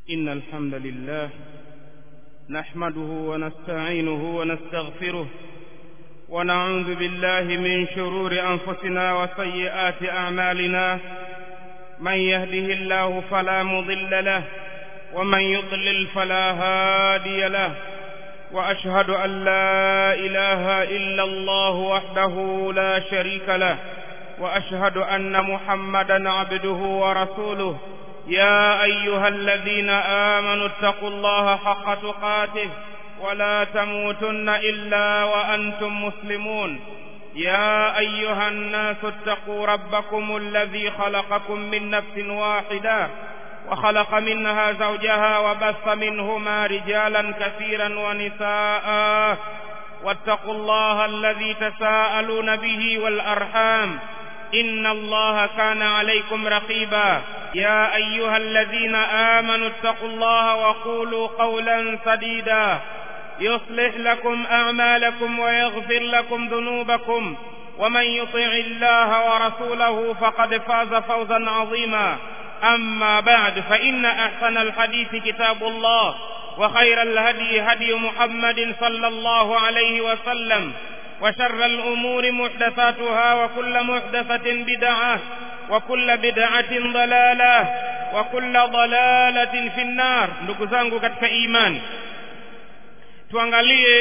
إن الحمد لله نحمده ونستعينه ونستغفره ونعوذ بالله من شرور أنفسنا وسيئات أعمالنا من يهده الله فلا مضل له ومن يضلل فلا هادي له وأشهد أن لا إله إلا الله وحده لا شريك له وأشهد أن محمدا عبده ورسوله يا أيها الذين آمنوا اتقوا الله حق تقاته ولا تموتن إلا وأنتم مسلمون يا أيها الناس اتقوا ربكم الذي خلقكم من نفس واحدة وخلق منها زوجها وبث منهما رجالا كثيرا ونساء واتقوا الله الذي تساءلون به والأرحام إن الله كان عليكم رقيبا يا أيها الذين آمنوا اتقوا الله وقولوا قولا سديدا يصلح لكم أعمالكم ويغفر لكم ذنوبكم ومن يطع الله ورسوله فقد فاز فوزا عظيما أما بعد فإن أحسن الحديث كتاب الله وخير الهدي هدي محمد صلى الله عليه وسلم وشر الأمور محدثاتها وكل محدثة بدعة وكل بدعة ضلالة وكل ضلالة في النار ndugu zangu katika imani tuangalie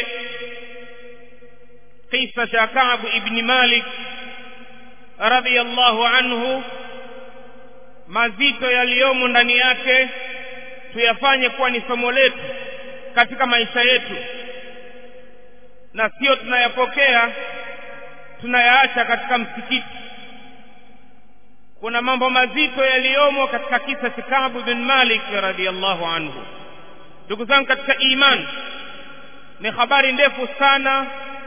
kisa cha Ka'b ibn Malik radhiyallahu anhu mazito yaliyomo ndani yake tuyafanye kuwa ni somo letu katika maisha yetu na sio tunayapokea tunayaacha katika msikiti kuna mambo mazito yaliyomo katika kisa cha Ka'b bin Malik radhiyallahu anhu ndugu zangu katika imani ni habari ndefu sana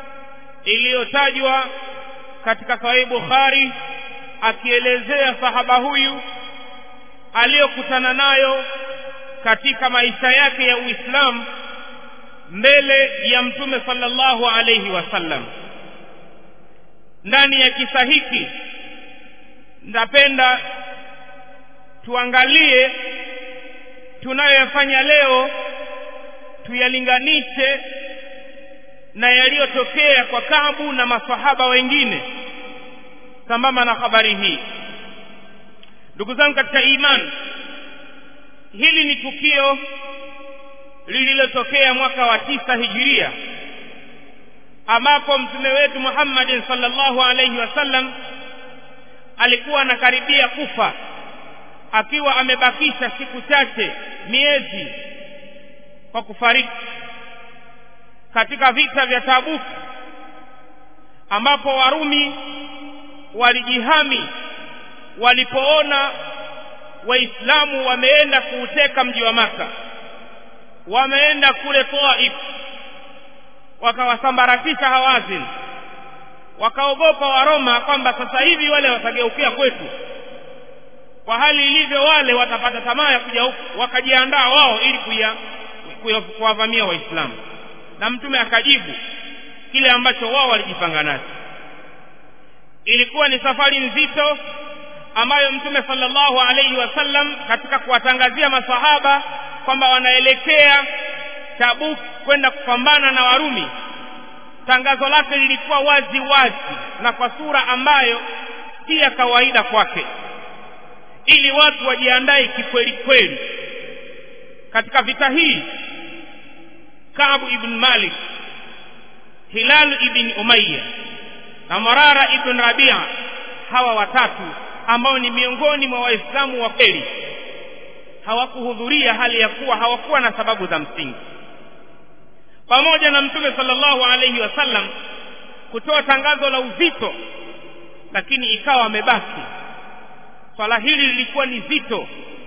iliyotajwa katika Sahih Bukhari akielezea sahaba huyu aliyokutana nayo katika maisha yake ya Uislamu mbele ya Mtume sallallahu alayhi wasallam. Ndani ya kisa hiki napenda tuangalie tunayoyafanya leo tuyalinganishe na yaliyotokea kwa Kaabu na masahaba wengine sambamba na habari hii ndugu zangu katika imani hili ni tukio lililotokea mwaka wa tisa hijiria ambapo mtume wetu Muhammad sallallahu alaihi wasallam alikuwa anakaribia kufa akiwa amebakisha siku chache miezi kwa kufariki katika vita vya Tabuk ambapo Warumi walijihami walipoona waislamu wameenda kuuteka mji wa maka wameenda kule Taif wakawasambaratisha Hawazin wakaogopa Waroma kwamba sasa hivi wale watageukia kwetu kwa hali ilivyo wale watapata tamaa ya kuja huku wakajiandaa wao ili kuwavamia waislamu na mtume akajibu kile ambacho wao walijipanga nacho ilikuwa ni safari nzito ambayo mtume sallallahu alaihi wasallam katika kuwatangazia masahaba kwamba wanaelekea Tabuk kwenda kupambana na Warumi tangazo lake lilikuwa wazi wazi na kwa sura ambayo si ya kawaida kwake ili watu wajiandae kikweli kweli katika vita hii Kaabu ibn Malik Hilal ibn Umayya na Marara ibn Rabia hawa watatu ambao ni miongoni mwa waislamu wa kweli hawakuhudhuria hali ya kuwa hawakuwa na sababu za msingi pamoja na mtume sallallahu alaihi wasallam kutoa tangazo la uzito lakini ikawa amebaki swala hili lilikuwa ni zito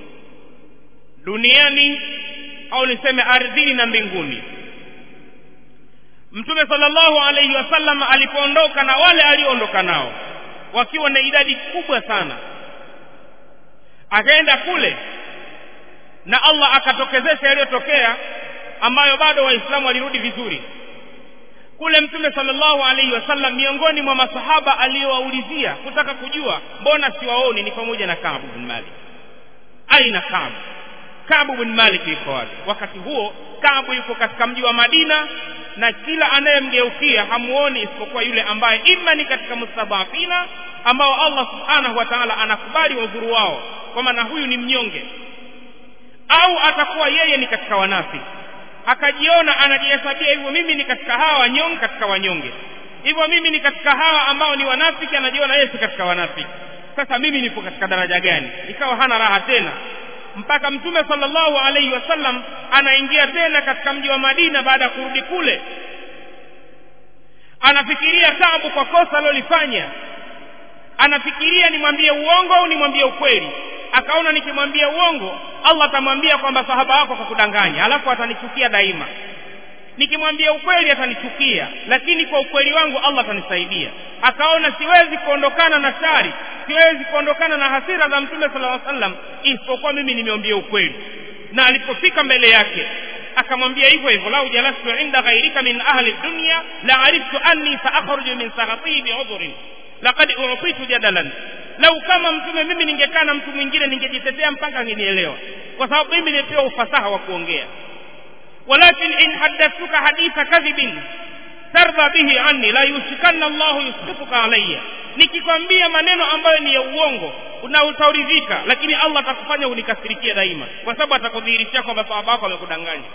duniani au niseme ardhini na mbinguni mtume sallallahu alaihi wasallam alipoondoka na wale alioondoka nao wakiwa na idadi kubwa sana akaenda kule na Allah akatokezesha yaliyotokea ambayo bado waislamu walirudi vizuri kule mtume sallallahu alaihi wasallam miongoni mwa masahaba aliyowaulizia kutaka kujua mbona siwaoni ni pamoja na Kaabu bin Malik aina Kaabu kabu bin malik yuko wapi wakati huo kabu yuko katika mji wa madina na kila anayemgeukia hamuoni isipokuwa yule ambaye ima ni katika mustadhafina ambao allah subhanahu wa taala anakubali udhuru wao kwa maana huyu ni mnyonge au atakuwa yeye ni katika wanafiki akajiona anajihesabia hivyo mimi ni katika hawa wanyonge katika wanyonge hivyo mimi ni katika hawa ambao ni wanafiki anajiona yeye si katika wanafiki sasa mimi nipo katika daraja gani ikawa hana raha tena mpaka mtume sallallahu alaihi wasallam anaingia tena katika mji wa madina baada ya kurudi kule anafikiria tabu kwa kosa alilolifanya anafikiria nimwambie uongo au nimwambie ukweli akaona nikimwambia uongo allah atamwambia kwamba sahaba wako kwa kudanganya alafu atanichukia daima nikimwambia ukweli atanichukia lakini kwa ukweli wangu allah atanisaidia akaona siwezi kuondokana na shari siwezi kuondokana na hasira za mtume sala llaw sallam isipokuwa mimi nimeambia ukweli na alipofika mbele yake akamwambia hivyo hivyo lau jalastu inda ghairika min ahli dunya la ariftu anni saakhruju min saghatihi biudhurin laqad utitu jadalan lau kama mtume mimi ningekaa na mtu mwingine ningejitetea mpaka angenielewa kwa sababu mimi nimepewa ufasaha wa kuongea walakin in haddathtuka haditha kadhibin tardha bihi anni la yushikanna llahu yusbituka alayya nikikwambia maneno ambayo ni ya uongo na utauridhika lakini allah atakufanya unikasirikie daima kwa sababu atakudhihirishia kwamba sahaba wako wamekudanganya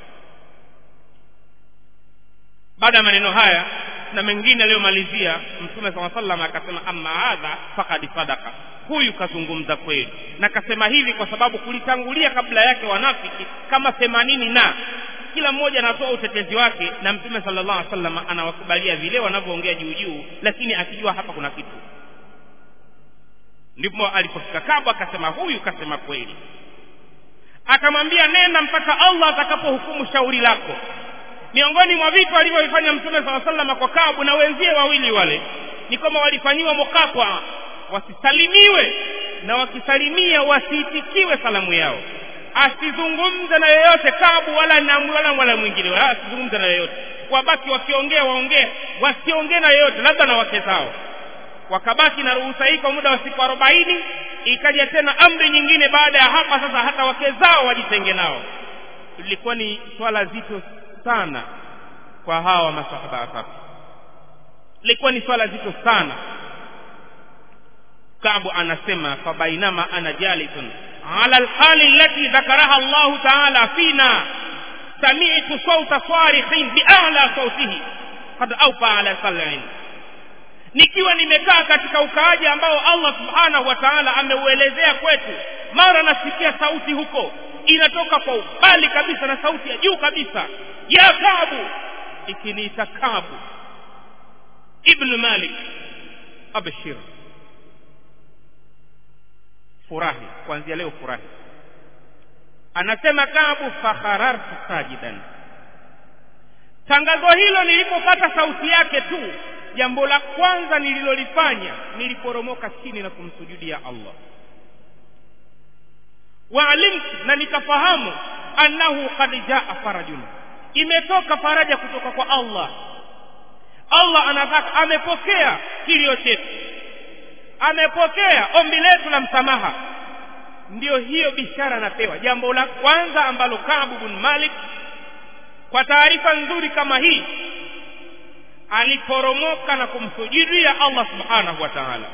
baada ya maneno haya na mengine aliyomalizia mtume saa salam akasema amma hadha fakad sadaka huyu kazungumza kweli na kasema hivi kwa sababu kulitangulia kabla yake wanafiki kama themanini na kila mmoja anatoa utetezi wake na mtume sallallahu alaihi wasallam anawakubalia vile wanavyoongea juu juu lakini akijua hapa kuna kitu ndipo alipofika kabu akasema huyu kasema kweli akamwambia nenda mpaka allah atakapohukumu shauri lako miongoni mwa vitu alivyovifanya mtume saa salama kwa kabu na wenzie wawili wale ni kwamba walifanyiwa mukatwa wasisalimiwe na wakisalimia wasiitikiwe salamu yao asizungumze na yoyote kabu wala na wala wala mwingine wala asizungumze na yoyote wabaki wakiongea waongee wasiongee na yoyote labda na wake zao wakabaki na ruhusa hii kwa muda wa siku arobaini ikaja tena amri nyingine baada ya hapa sasa hata wake zao wajitenge nao lilikuwa ni swala zito sana kwa hawa masahaba watatu lilikuwa ni swala zito sana kabu anasema fabainama ana jalisun ala alhali allati dhakaraha Allah ta'ala fina sami'tu sawta sarikhin bi'ala sawtihi qad awfa ala sal'in nikiwa nimekaa katika ukaaji ambao Allah subhanahu wa ta'ala ameuelezea kwetu mara nasikia sauti huko inatoka kwa ubali kabisa na sauti ya juu kabisa ya kabu ikiniita kabu ibn malik abshir furahi kuanzia leo furahi anasema kabu fakharartu sajidan tangazo hilo nilipopata sauti yake tu jambo la kwanza nililolifanya niliporomoka chini na kumsujudia allah waalimtu na nikafahamu annahu qad jaa farajun imetoka faraja kutoka kwa allah allah anataka amepokea kilio chetu amepokea ombi letu la msamaha ndiyo hiyo bishara anapewa jambo la kwanza ambalo kabu bin malik kwa taarifa nzuri kama hii aliporomoka na kumsujudia allah subhanahu wa taala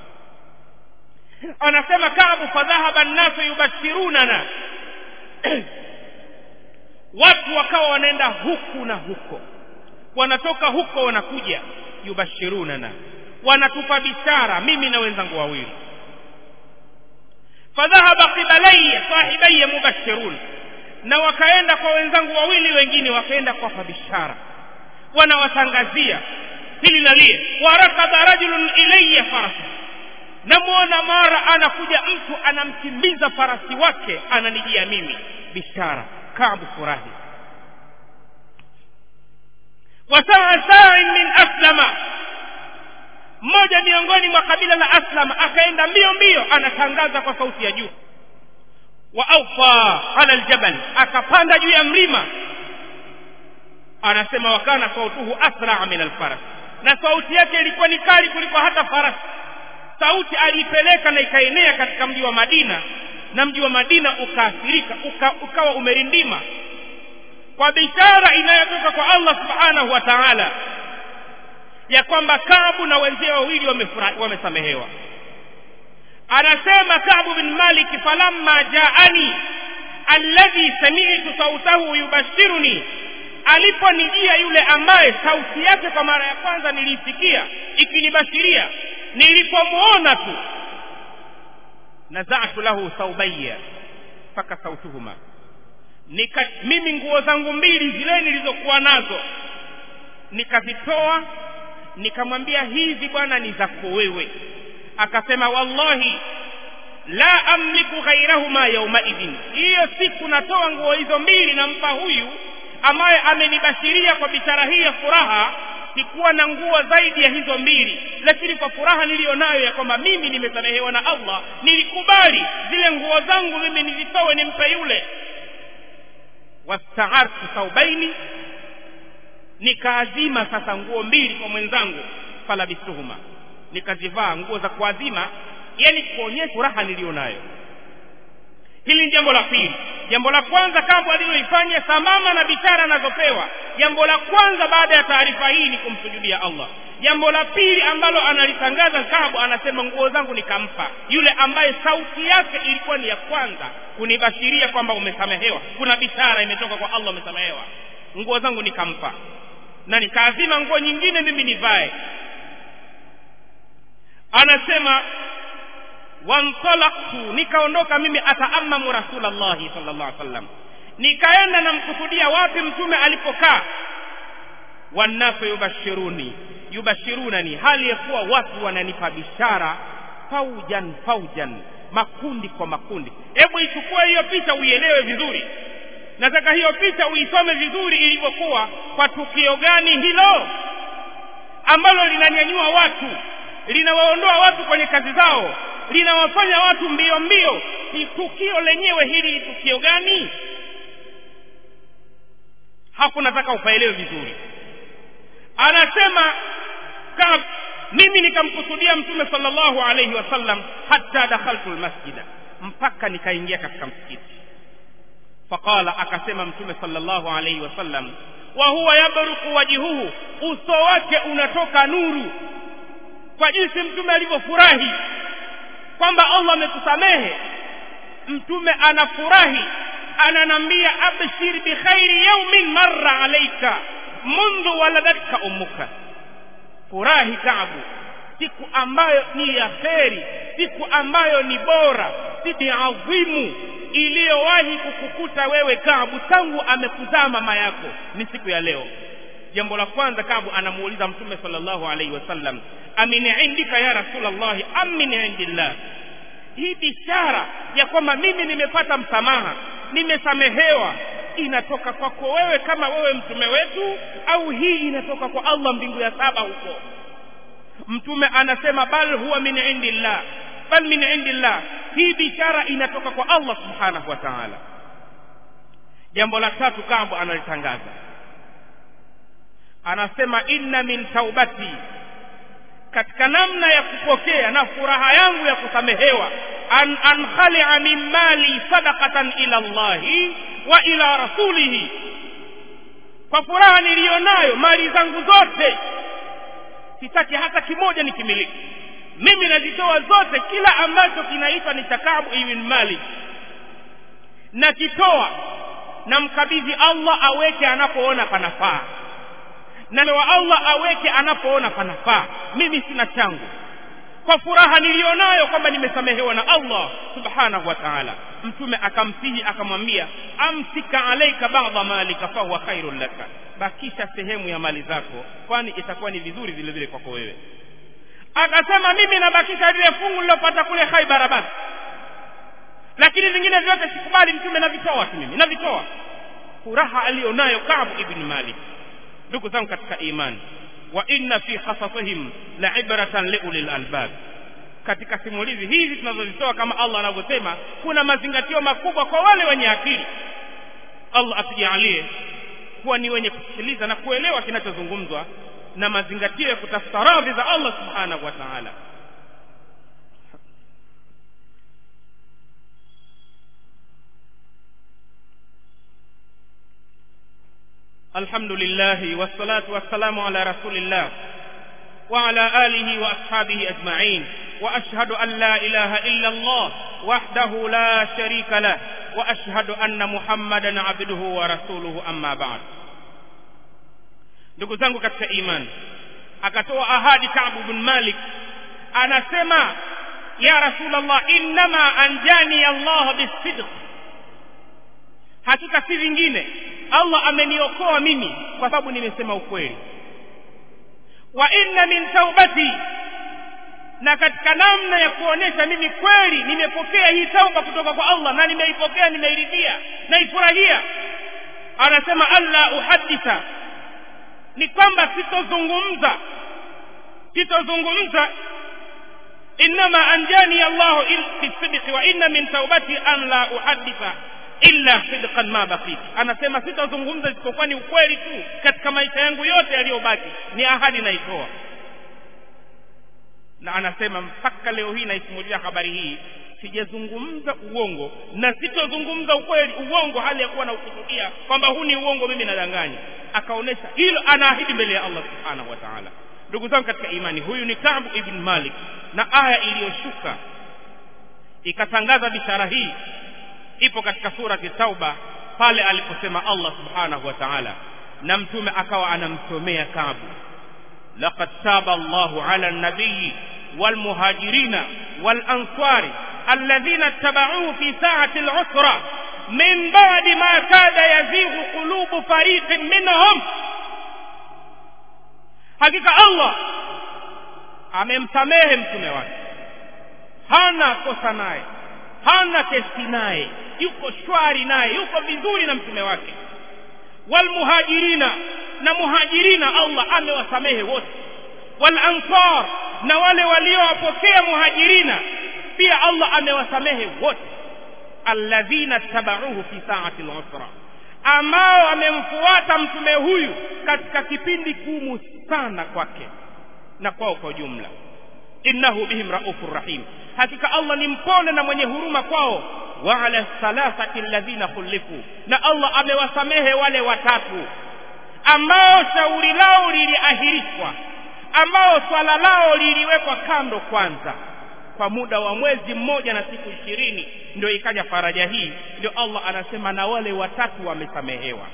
anasema kabu fadhahaba nnasu yubashirunana watu wakawa wanaenda huku na huko wanatoka huko wanakuja yubashirunana wanatupa bishara mimi na wenzangu wawili fadhahaba qibalaya sahibaya mubashirun na wakaenda kwa wenzangu wawili wengine wakaenda kuwapa bishara wanawatangazia hili na lile warakaba rajulun ilaya farasa namwona mara anakuja mtu anamkimbiza farasi wake ananijia mimi bishara kabu furahi wasaa sain min aslama mmoja miongoni mwa kabila la aslam akaenda mbio mbio anatangaza kwa sauti ya juu wa aufa ala aljabal akapanda juu ya mlima anasema wakana sautuhu asraa min alfaras na sauti yake ilikuwa ni kali kuliko hata farasi sauti aliipeleka na ikaenea katika mji wa madina na mji wa madina ukaathirika uka, ukawa umerindima kwa bishara inayotoka kwa allah subhanahu wa taala ya kwamba kabu na wenzie wawili wamesamehewa anasema kabu bin maliki falamma jaani alladhi sami'tu sautahu yubashiruni aliponijia yule ambaye sauti yake kwa mara ya kwanza niliisikia ikinibashiria nilipomwona tu nazatu lahu saubaya mpaka sautuhuma nika mimi nguo zangu mbili zile nilizokuwa nazo nikazitoa nikamwambia hizi bwana ni zako wewe akasema wallahi la amliku ghairahuma yaumaidhin hiyo siku natoa nguo hizo mbili nampa huyu ambaye amenibashiria kwa bishara hii ya furaha sikuwa na nguo zaidi ya hizo mbili lakini kwa furaha niliyonayo ya kwamba mimi nimesamehewa na allah nilikubali zile nguo zangu mimi nizitowe nimpe yule wastaartu thaubaini nikaazima sasa nguo mbili kwa mwenzangu falabistuhuma nikazivaa nguo za kuazima yani kuonyesha furaha niliyonayo hili ni jambo la pili jambo la kwanza kambo aliloifanya sambamba na bishara anazopewa jambo la kwanza baada ya taarifa hii ni kumsujudia allah jambo la pili ambalo analitangaza kabu anasema nguo zangu nikampa yule ambaye sauti yake ilikuwa ni ya kwanza kunibashiria kwamba umesamehewa kuna bishara imetoka kwa allah umesamehewa nguo zangu nikampa na nikaazima nguo nyingine mimi nivae anasema wantalaktu nikaondoka mimi ataamamu rasulallahi sallallahu alaihi wasallam nikaenda namkusudia wapi mtume alipokaa wannasu yubashiruni yubashirunani hali ya kuwa watu wananipa bishara faujan faujan makundi kwa makundi hebu ichukue hiyo picha uielewe vizuri nataka hiyo picha uisome vizuri ilivyokuwa kwa tukio gani hilo ambalo linanyanyua watu linawaondoa watu kwenye kazi zao linawafanya watu mbio mbio ni tukio lenyewe hili ni tukio gani hapo nataka upaelewe vizuri anasema kab mimi nikamkusudia mtume sallallahu alayhi wasallam hatta dakhaltu almasjida mpaka nikaingia katika msikiti faqala akasema mtume sallallahu alayhi wasallam wa huwa yabruku wajhuhu uso wake unatoka nuru kwa jinsi mtume alivyofurahi kwamba allah amekusamehe mtume anafurahi ananambia abshir bikhairi yaumin marra alaika mundhu waladatka ummuka furahi tabu siku ambayo ni ya kheri siku ambayo ni bora siku adhimu iliyowahi kukukuta wewe kabu tangu amekuzaa mama yako ni siku ya leo jambo la kwanza kabu anamuuliza mtume sallallahu alaihi wasallam amin indika ya rasulallahi am min indillah hii bishara ya kwamba mimi nimepata msamaha nimesamehewa inatoka kwako wewe kama wewe mtume wetu au hii inatoka kwa allah mbingu ya saba huko mtume anasema bal huwa min indillah bal min indillah hii bishara inatoka kwa allah subhanahu wa taala jambo la tatu kambo analitangaza anasema inna min taubati katika namna ya kupokea na furaha yangu ya kusamehewa an ankhalia min mali sadaqatan ila llahi wa ila rasulihi kwa furaha niliyonayo mali zangu zote sitaki hata kimoja nikimiliki mimi nazitoa zote kila ambacho kinaitwa ni takabu ibn malik nakitoa namkabidhi allah aweke anapoona panafaa na wa allah aweke anapoona panafaa mimi sina changu kwa furaha niliyonayo kwamba nimesamehewa na allah subhanahu wa taala mtume akamsihi akamwambia amsika alaika bada malika fahuwa khairun laka bakisha sehemu ya mali zako kwani itakuwa ni vizuri vile vile kwako wewe akasema mimi nabakisha lile fungu nilopata kule khaibara basi lakini vingine vyote sikubali mtume navitoa tu mimi navitoa furaha aliyonayo kabu ibni malik ndugu zangu katika imani wa inna fi khasasihim la ibratan liulil albab katika simulizi hizi tunazozitoa kama allah anavyosema kuna mazingatio makubwa kwa wale wenye akili allah atujalie kuwa ni wenye kusikiliza na kuelewa kinachozungumzwa na mazingatio ya kutafuta radhi za allah subhanahu wa taala الحمد لله والصلاة والسلام على رسول الله وعلى آله وأصحابه أجمعين وأشهد أن لا إله إلا الله وحده لا شريك له وأشهد أن محمدا عبده ورسوله أما بعد ndugu zangu katika imani akatoa ahadi Ka'b bin Malik anasema ya Rasulullah innama anjani Allah bisidq hakika si vingine Allah ameniokoa mimi kwa sababu nimesema ukweli wa inna min taubati na katika namna ya kuonesha mimi kweli nimepokea hii tauba kutoka kwa Allah na nimeipokea nimeiridhia naifurahia anasema alla uhaditha ni kwamba sitozungumza sitozungumza innama anjani Allah bisidqi wa inna min taubati an la uhaditha illa sidqan ma baqit anasema sitazungumza isipokuwa ni ukweli tu katika maisha yangu yote yaliyobaki ni ahadi naitoa na anasema mpaka leo hii naisimulia habari hii sijazungumza uongo na sitozungumza ukweli uongo hali ya kuwa na ukusudia kwamba huu ni uongo mimi nadanganya akaonesha hilo anaahidi mbele ya Allah subhanahu wa ta'ala ndugu zangu katika imani huyu ni Ka'b ibn Malik na aya iliyoshuka ikatangaza bishara hii ipo katika surati Tauba pale aliposema Allah subhanahu wa ta'ala na mtume akawa anamsomea Ka'b laqad taba Allahu 'ala an-nabiyyi wal muhajirina wal ansari alladhina ittaba'uhu fi sa'ati al-'usra min ba'di ma kada yazighu qulubu fariqin minhum hakika Allah amemsamehe mtume wake hana kosa naye hana kesi naye yuko shwari naye yuko vizuri na mtume wake walmuhajirina na muhajirina Allah amewasamehe wote walansar na wale waliowapokea muhajirina pia Allah amewasamehe wote alladhina tabauhu fi saati al-usra ambao amemfuata mtume huyu katika kipindi kumu sana kwake na kwao kwa jumla innahu bihim raufur rahim hakika Allah ni mpole na mwenye huruma kwao wa ala thalathati alladhina khulifu na Allah amewasamehe wale watatu ambao shauri lao liliahirishwa ambao swala lao liliwekwa kando kwanza kwa muda wa mwezi mmoja na siku ishirini ndio ikaja faraja hii ndio Allah anasema na wale watatu wamesamehewa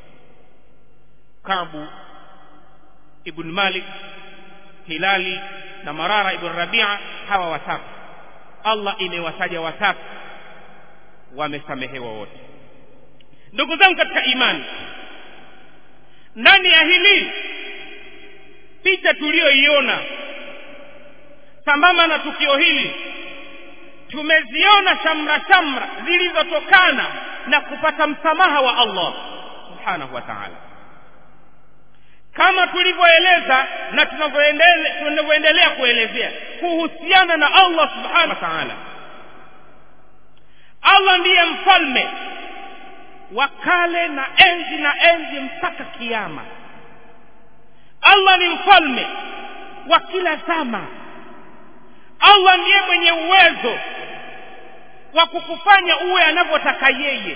Kabu ibn Malik Hilali na Marara ibn Rabia hawa watatu Allah imewataja watatu wamesamehewa wote ndugu zangu katika imani ndani ya hili picha tuliyoiona sambamba na tukio hili tumeziona shamra shamra zilizotokana na kupata msamaha wa Allah subhanahu wa ta'ala kama tulivyoeleza na tunavyoendelea kuelezea kuhusiana na Allah subhanahu wa ta'ala Allah ndiye mfalme wa kale na enzi na enzi mpaka kiyama Allah ni mfalme wa kila zama Allah ndiye mwenye uwezo wa kukufanya uwe anavyotaka yeye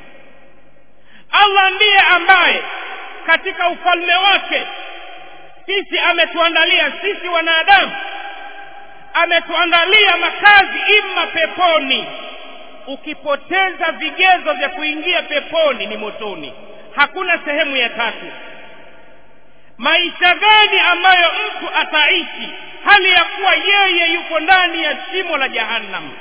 Allah ndiye ambaye katika ufalme wake sisi ametuandalia sisi wanadamu ametuandalia makazi ima peponi ukipoteza vigezo vya kuingia peponi ni motoni hakuna sehemu ya tatu maisha gani ambayo mtu ataishi hali ya kuwa yeye yuko ndani ya shimo la jahannam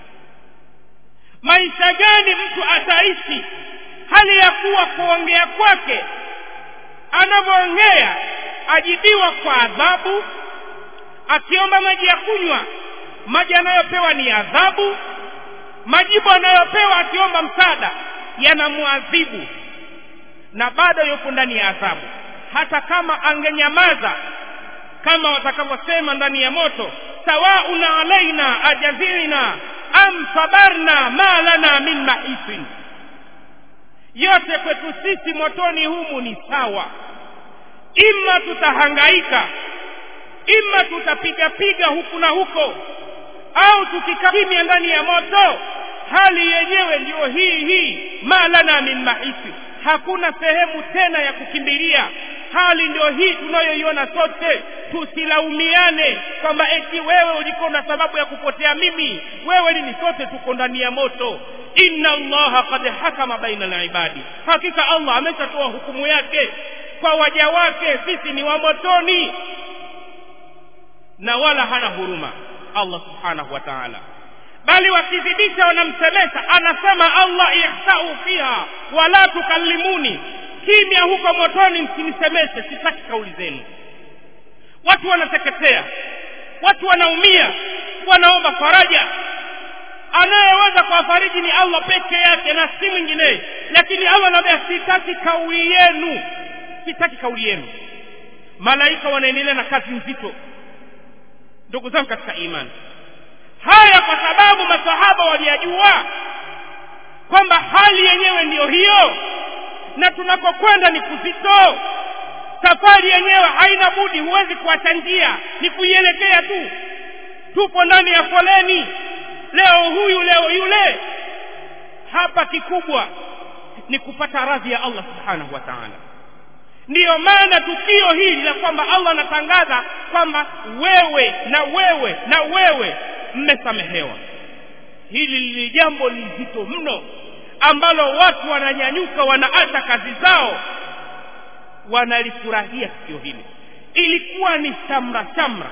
maisha gani mtu ataishi hali ya kuwa kuongea kwake anavyoongea ajibiwa kwa adhabu akiomba maji ya kunywa maji anayopewa ni adhabu majibu anayopewa akiomba msaada yanamwadhibu na bado yupo ndani ya adhabu hata kama angenyamaza kama watakavyosema ndani ya moto sawaun alaina ajazilna am sabarna ma lana min mahisin yote kwetu sisi motoni humu ni sawa ima tutahangaika ima tutapigapiga huku na huko au tukikimya ndani ya moto hali yenyewe ndiyo hii hii ma lana min mahisi hakuna sehemu tena ya kukimbilia hali ndio hii tunayoiona sote tusilaumiane kwamba eti wewe ulikuwa na sababu ya kupotea mimi wewe nini sote tuko ndani ya moto inna allaha qad hakama baina libadi hakika allah ameshatoa hukumu yake kwa waja wake sisi ni wa motoni na wala hana huruma allah subhanahu wa taala bali wakizidisha wanamsemesha anasema allah ihsau fiha wala tukallimuni kimya huko motoni msinisemeshe sitaki kauli zenu watu wanateketea watu wanaumia wanaomba faraja anayeweza kuwafariji ni allah peke yake na si mwingineye lakini allah anaambia sitaki kauli yenu sitaki kauli yenu malaika wanaendelea na kazi nzito ndugu zangu katika imani haya kwa sababu masahaba waliyajua kwamba hali yenyewe ndiyo hiyo na tunakokwenda ni kuzito safari yenyewe haina budi huwezi kuacha njia ni kuielekea tu tupo ndani ya foleni leo huyu leo yule hapa kikubwa ni kupata radhi ya allah subhanahu wa taala ndiyo maana tukio hili la kwamba allah anatangaza kwamba wewe na wewe na wewe mmesamehewa hili ni jambo lizito mno ambalo watu wananyanyuka wanaacha kazi zao wanalifurahia tukio hili ilikuwa ni shamra shamra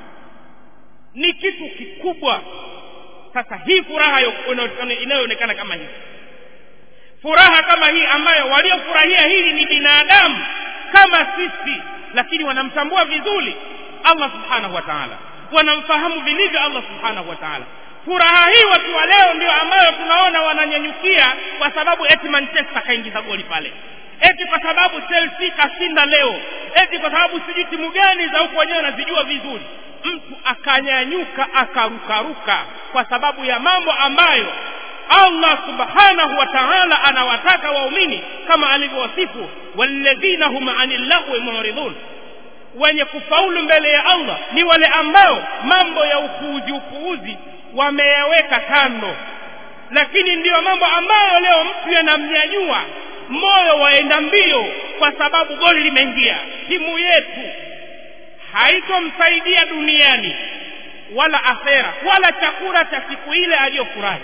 ni kitu kikubwa sasa hii furaha inayoonekana kama hivi furaha kama hii ambayo waliofurahia hili ni binadamu kama sisi lakini wanamtambua vizuri allah subhanahu wa taala wanamfahamu vilivyo allah subhanahu wa taala furaha hii watu wa leo ndio ambayo tunaona wananyanyukia kwa sababu eti manchester kaingiza goli pale eti kwa sababu chelsea kashinda leo eti kwa sababu sijui timu gani za huku wenyewe wanazijua vizuri mtu akanyanyuka akarukaruka kwa sababu ya mambo ambayo allah subhanahu wa taala anawataka waumini kama alivyowasifu walladhina hum ani llahwi muridun wenye kufaulu mbele ya allah ni wale ambao mambo ya upuuzi upuuzi wameyaweka kando lakini ndiyo mambo ambayo leo mtu yanamnyanyua moyo waenda mbio kwa sababu goli limeingia timu yetu haitomsaidia duniani wala akhera wala chakula cha siku ile aliyofurahi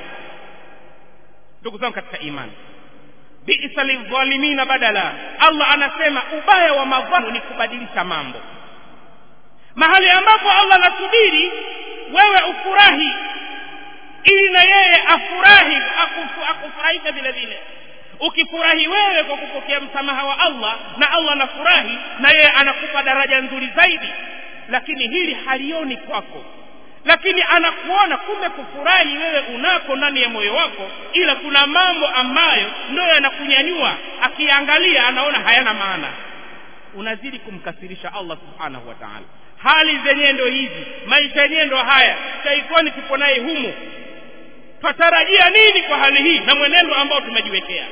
ndugu zangu katika imani bisa lidhalimina badala allah anasema ubaya wa madhamu ni kubadilisha mambo mahali ambapo allah anasubiri wewe ufurahi ili na yeye afurahi akufu, akufurahishe vile vile ukifurahi wewe kwa kupokea msamaha wa allah na allah anafurahi na yeye anakupa daraja nzuri zaidi lakini hili halioni kwako lakini anakuona kumbe kufurahi wewe unako ndani ya moyo wako ila kuna mambo ambayo ndio yanakunyanyua akiangalia anaona hayana maana unazidi kumkasirisha allah subhanahu wa taala hali zenyewe ndo hizi maisha yenyewe ndo haya shaitani tupo naye humu twatarajia nini kwa hali hii na mwenendo ambao tumejiwekea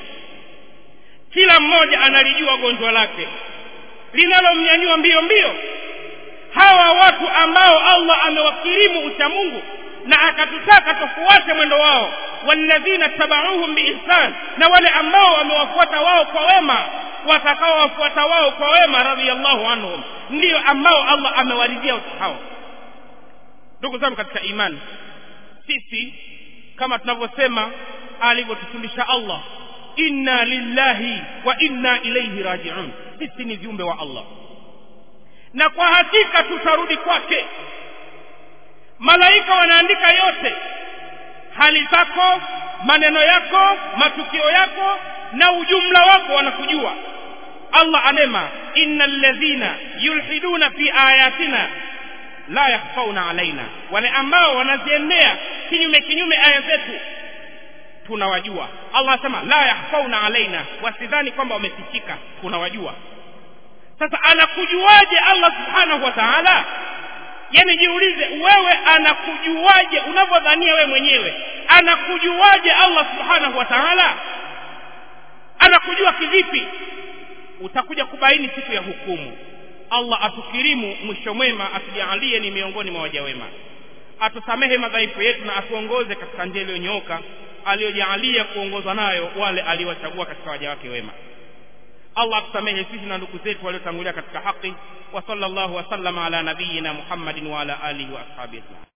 kila mmoja analijua gonjwa lake linalomnyanyua mbio mbio hawa watu ambao allah amewakirimu uchamungu na akatutaka tufuate mwendo wao walladhina tabauhum biihsan na wale ambao wamewafuata wao kwa wema watakaowafuata wao kwa wema radhiallahu anhum ndiyo ambao allah amewaridhia watu hao ndugu zangu katika imani sisi kama tunavyosema alivyotufundisha allah inna lillahi wa inna ilaihi rajiun sisi ni viumbe wa allah na kwa hakika tutarudi kwake malaika wanaandika yote hali zako maneno yako matukio yako na ujumla wako wanakujua allah anema inna alladhina yulhiduna fi ayatina la yakhfauna alaina wale ambao wanaziendea kinyume kinyume aya zetu tunawajua allah anasema la yakhfauna alaina wasidhani kwamba wamefichika tunawajua sasa anakujuaje allah subhanahu wa taala yani jiulize wewe anakujuaje unavyodhania wewe mwenyewe anakujuaje allah subhanahu wa taala anakujua kivipi utakuja kubaini siku ya hukumu allah atukirimu mwisho mwema atujaalie ni miongoni mwa waja wema atusamehe madhaifu yetu na atuongoze katika njia iliyonyooka aliyojaalia kuongozwa nayo wale aliowachagua katika waja wake wema allah atusamehe sisi na ndugu zetu waliotangulia katika haki wa sallallahu wasallama ala nabiyina muhammadin wa ala alihi wa ashabihi ajmain